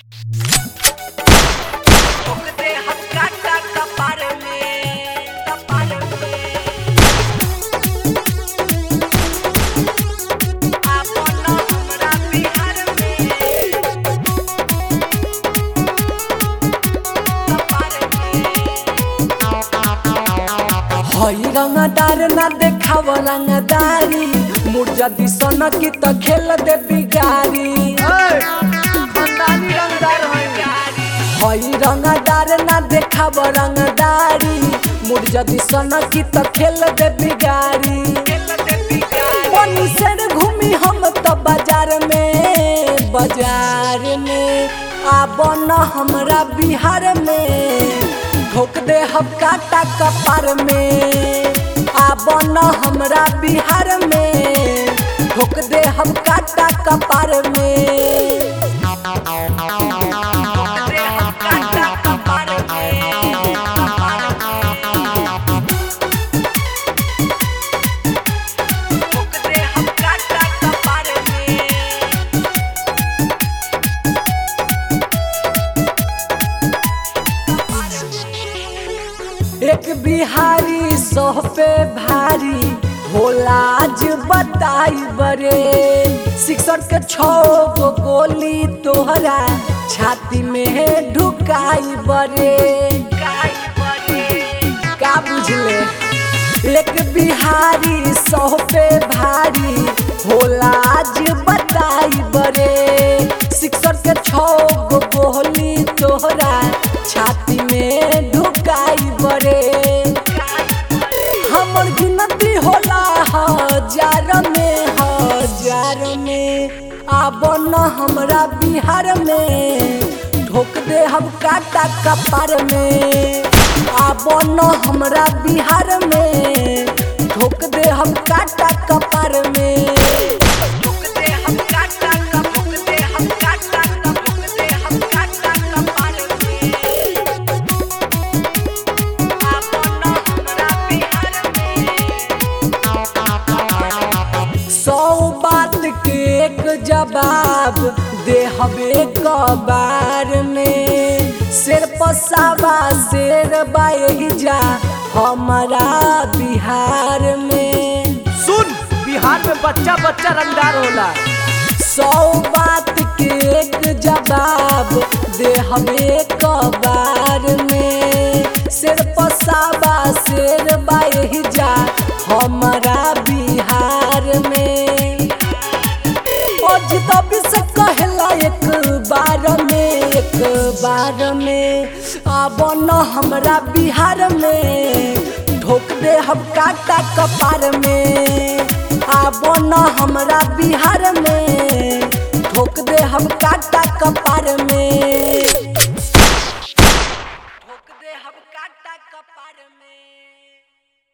ओकरे हम काटा कपार में कपार में आपन हमरा बिहार में कपार में हई रंगदार ना देखाव रंगदारी मुर्जा दिसन की त खेल दे बिगारी खानदानी रंगदार है हई रंगदार ना देखाव रंगदारी मुर्जा दिसन की त खेल दे बिगारी बनी से घूमी हम त बाजार में बाजार में आब न हमरा बिहार में ठोक दे हम काटा कपार में आब न हमरा बिहार में ठोक दे हम काटा कपार में ओकरे हम काटा कपार में कपार में ओकरे हम काटा कपार में एक बिहारी सौ पे भारी होला आज बताई बरे शिक्षक के छो गो गोली तोहरा छाती में ढुकाई बरे गाय बने का बुझले एक बिहारी सौ पे भारी होला आज बताई बरे शिक्षक के छो गो गोली तोहरा छाती में ढुकाई बरे हमर गिनती होला हजार में हजार में आब न हमरा बिहार में ढोक दे हम काटा कपार में आब न हमरा बिहार में ढोक दे हम काटा कपार में ओकरे हम काटा कप ओकरे हम काटा कप ओकरे हम काटा कपार में आपन हमरा बिहार में सौ बात के एक जवाब दे हबे कबार में शेर पसावा शेर बाई जा हमारा बिहार में सुन बिहार में बच्चा बच्चा रंगदार होला सौ बात के एक जवाब दे हमें कबार में शेर पसावा शेर बाई जा हमारा बिहार में अजतबी से कहला एक बार में एक बार में आब न हमरा बिहार में ठोक दे हम काटा कपार में आब न हमरा बिहार में ठोक दे हम काटा कपार में